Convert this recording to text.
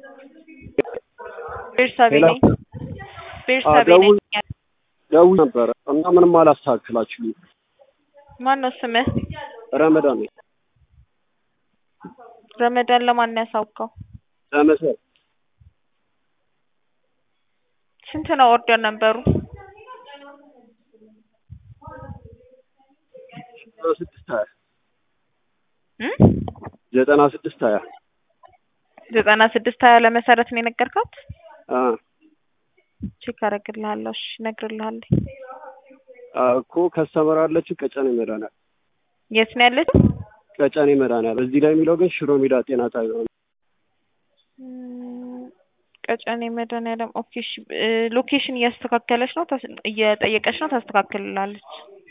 ቤርሳቤ ሌላ ነኝ። ቤርሳቤ ነኝ። ደውል ደውል ነበረ እና ምንም አላስተካክላችሁም። ማን ነው ስምህ? ረመዳን ነኝ። ረመዳን ለማን ነው ያሳውቀው? ለመሰል ስንት ነው ኦርደር ነበሩ? ዘጠና ስድስት ሀያ እም? ዘጠና ስድስት ሀያ ዘጠና ስድስት ሀያ ለመሰረት ነው የነገርካት? አ ቼክ አደርግልሃለሁ። እሺ እነግርልሃለሁ። አ እኮ ከስተመር አለችው ቀጨኔ መድኃኒዓለም የት ነው ያለችው? ቀጨኔ መድኃኒዓለም እዚህ ላይ የሚለው ግን ሽሮ ሜዳ ጤና ጣቢያ ነው። እም፣ ቀጨኔ መድኃኒዓለም ኦኬ። እሺ እ ሎኬሽን እያስተካከለች ነው ታስ- እየጠየቀች ነው ታስተካክልላለች።